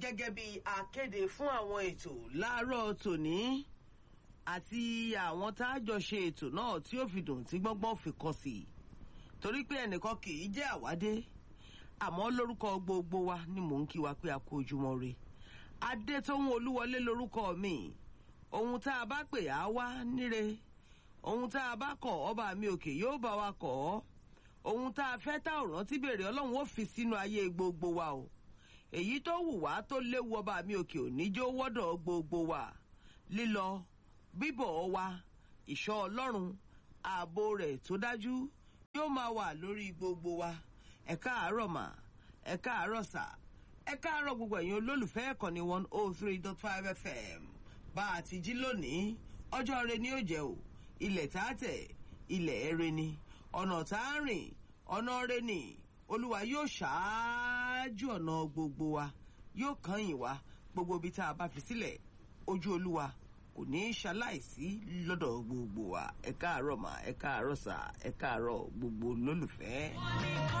gẹ́gẹ́ bí akéde fún àwọn ètò láàárọ̀ tòní àti àwọn tá a jọ ṣe ètò náà tí ó fi dùn tí gbọ́ngbọ́n fi kọ sí i torí pé ẹnìkan kì í jẹ́ àwádé àmọ́ lórúkọ gbogbo wa ni mò ń kí wa pé a kú ojúmọ́ re adétóhun olúwọlé lórúkọ mi ohun tá a bá pè á wá níre ohun tá a bá kọ̀ ọba mi òkè yóò bá wa kọ̀ ọ́ ohun tá a fẹ́ tá ò rántí bèrè ọlọ́run ó fi sínú ayé gbogbo wa o èyí tó wù wá tó léwu ọba mi òkè òní jó wọ́dọ̀ gbogbo wa lílọ bíbọ̀ wa ìṣọ́ ọlọ́run ààbò rẹ̀ tó dájú yóò máa wà lórí gbogbo wa ẹ káàárọ̀ mà ẹ káàárọ̀ sà ẹ káàárọ̀ gbogbo ẹ̀yin olólùfẹ́ ẹ̀kọ́ni one oh three dot five fm bá a ti jí lónìí ọjọ́ rẹ ni ó jẹ́ o ilẹ̀ tá a tẹ̀ ilẹ̀ ẹ̀rẹ̀ ni ọ̀nà tá a rìn ọ̀nà rẹ ni olúwa yóò ṣáájú ọ̀nà gbogbo wa yóò kàn yín wá gbogbo ibi tá a bá fi sílẹ̀ ojú olúwa kò ní í ṣaláìsí lọ́dọ̀ gbogbo wa ẹ káàárọ̀ mà ẹ káàárọ̀ sà ẹ káàárọ̀ gbogbo olólùfẹ́.